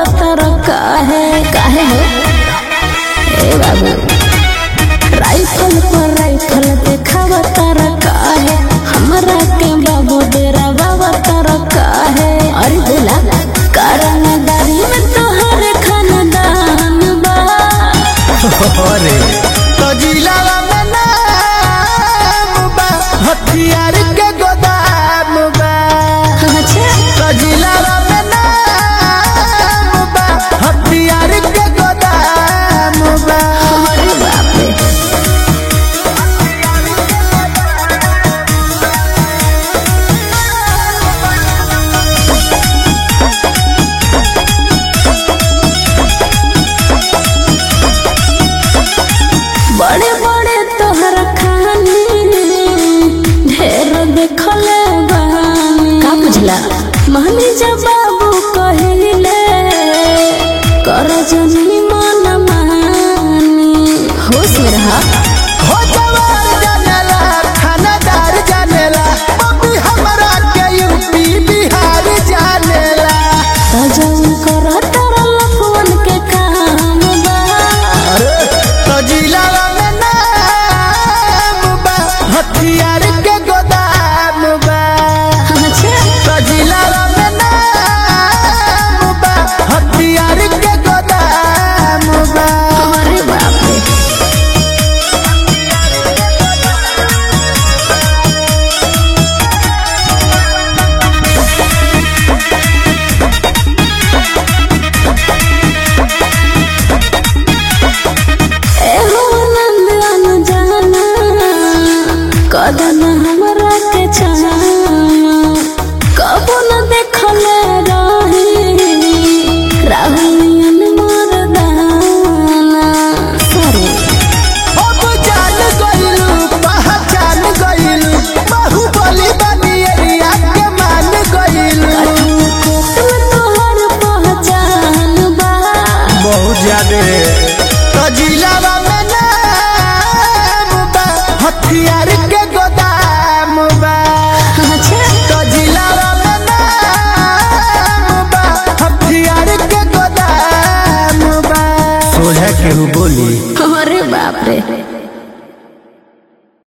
तर काहे काहे हो ए बाबू राइफल पर राइफल देखाव तर काहे हमरा के बाबू डेरा बाबा तर काहे अरे बोला कारण दारी में तोहर खानदान बा अरे तो जिलावा में नाम बा हथियार के गोदाम बा अच्छा तो जिलावा में नाम बा हथियार के गोदाम बा अरे बाप रे बड़े बड़े तोहर खानी ढेर देखले बानी का बुझला मानी जब बाबू कहिले कर जनी मन मानी होश में रहा हो जवान जानेला थानादार जानेला मम्मी हमरा के यूपी बिहार जानेला तजन कर तारा लफवन के काम बा अरे तो जिलावा में नाम बा हथियार के गोदाम बा अच्छा तो जिलावा में नाम बा हथियार के गोदाम बा अरे बाप रे एहो नंद अनजाना कदन हमरा के छाना कबो न देखले रही राहुलियन मरदाना सॉरी अब जान गइलू पहचान गइलू बाहुबली बनी एरिया के मान गइलू कोट में तोहर पहचान बा बहुत ज्यादा तो जिलावा में नाम बा हथियार के गोदाम बा अच्छा तो जिलावा में नाम बा हथियार के गोदाम बा सोझा केहू बोली अरे बाप रे